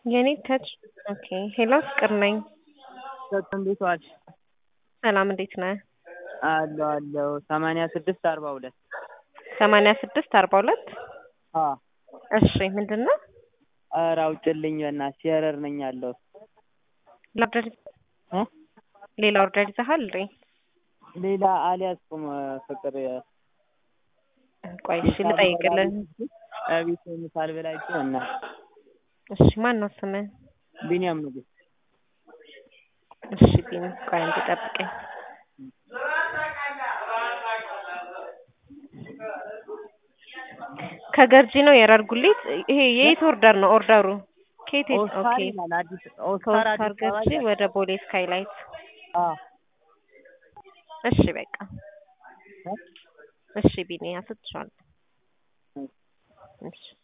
የኔ ተች ኦኬ ሄሎ ፍቅር ነኝ። እንዴት ዋልሽ? ሰላም እንዴት ነህ? አለሁ አለሁ ሰማንያ ስድስት አርባ ሁለት ሰማንያ ስድስት አርባ ሁለት አዎ እሺ ምንድን ነው? ኧረ አውጭልኝ በእናትሽ የረር ነኝ ያለሁት ኦርደር እ ሌላ ኦርደር ይዘሃል እንዴ? ሌላ አልያዝኩም ፍቅር ቆይ እሺ ልጠይቅልህ። እቤት ምሳል ብላችሁ እና እሺ ማን ነው ስምህ? ቢኒያም ንጉስ እሺ ቢኒ ቆይ አንዴ ጠብቀኝ። ከገርጂ ነው የረር ጉሊት። ይሄ የየት ኦርደር ነው ኦርደሩ? ከየት የት? ኦስካር ኦኬ ይላል አዲስ ኦስካር ከኦስካር አዲስ አበባ ገርጂ ይላል። ወደ ቦሌ ስካይላይት። አዎ እሺ በቃ እሺ ቢኒ አስጥቼዋለሁ። እሺ